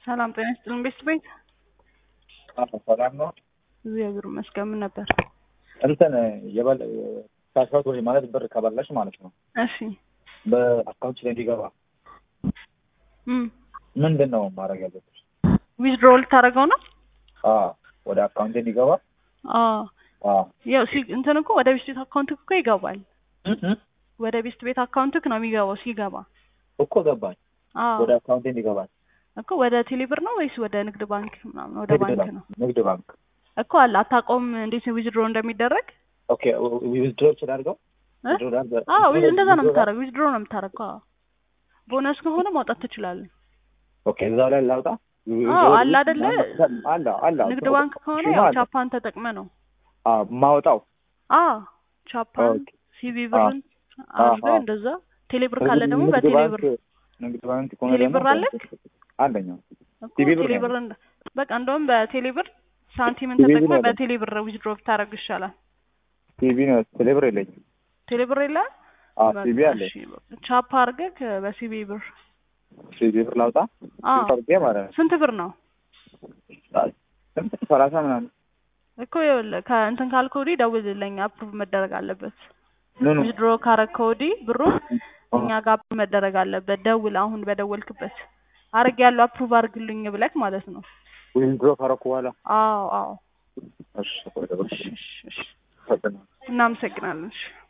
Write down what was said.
ሰላም ጤና ይስጥልን ቤት ቤት ሰላም ነው። እግዚአብሔር ይመስገን። ምን ነበር? እንትን የበል ካሽአውት ወይ ማለት ብር ከበላሽ ማለት ነው እሺ በአካውንት ላይ እንዲገባ እም ምንድን ነው ማድረግ ያለብሽ? ዊዝድሮ ልታደርገው ነው? አዎ ወደ አካውንት እንዲገባ አዎ አዎ ያው ሲ እንትን እኮ ወደ ቤት ቤት አካውንት እኮ ይገባል። እ እ ወደ ቤት ቤት አካውንትክ ነው የሚገባው ሲገባ። እኮ ገባኝ። አዎ ወደ አካውንት እንዲገባል እኮ ወደ ቴሌብር ነው ወይስ ወደ ንግድ ባንክ ምናምን? ወደ ንግድ ባንክ ባንክ ነው ንግድ ባንክ እኮ አለ። አታውቀውም እንዴት ዊዝድሮ እንደሚደረግ? ኦኬ ዊዝድሮ ይችላልገው እ? አዎ ዊ- እንደዛ ነው የምታደርገው። ዊዝድሮ ነው የምታደርገው። አዎ ቦነስ ከሆነ ማውጣት ትችላለህ። ኦኬ እዛው ላይ ላውጣ አዎ አለ አይደለ? አለ አለ ንግድ ባንክ ከሆነ እሺ፣ ያው ማለት ቻፓን ተጠቅመ ነው። አዎ ማውጣው አዎ ቻፓን ኦኬ። ሲቪ ብርን አድርገህ አዎ። እንደዛ። ቴሌብር ካለ ደግሞ ንግድ በቴሌብር ባንክ ንግድ ባንክ ከሆነ ቴሌብር ደግሞ አለክ? አለኝ እኮ ሲቪ ብር ነው ቴሌብር እንደ- በቃ እንደውም በቴሌብር ሳንቲምን ሲቪ ብር ተጠቅመህ ነው። በቴሌብር ዊዝድሮ ብታደርግ ይሻላል። ቲቪ ነው ቴሌብር የለኝም። ቴሌብር የለ አዎ በቃ ቲቪ አለኝ። እሺ፣ በቃ ቻፓ አድርገህ በሲቪ ብር ቲቪ ብር ላውጣ አዎ አድርጌ ማለት ነው። ስንት ብር ነው ስንት ሰላሳ ምናምን እኮ ይኸውልህ ከእንትን ካልከው ወዲህ ደውልልኝ አፕሩቭ መደረግ አለበት ኖ ኖ ዊዝድሮ ካረግከው ወዲህ ብሩ እኛ ጋር አፕሩቭ መደረግ አለበት ደውል አሁን በደወልክበት አርግ ያለው አፕሩቭ አርግልኝ ብለክ ማለት ነው ዊዝድሮ ካረኩ በኋላ አዎ አዎ እሺ ወደ ብር እሺ እሺ እሺ ፈጥና እናመሰግናለን እሺ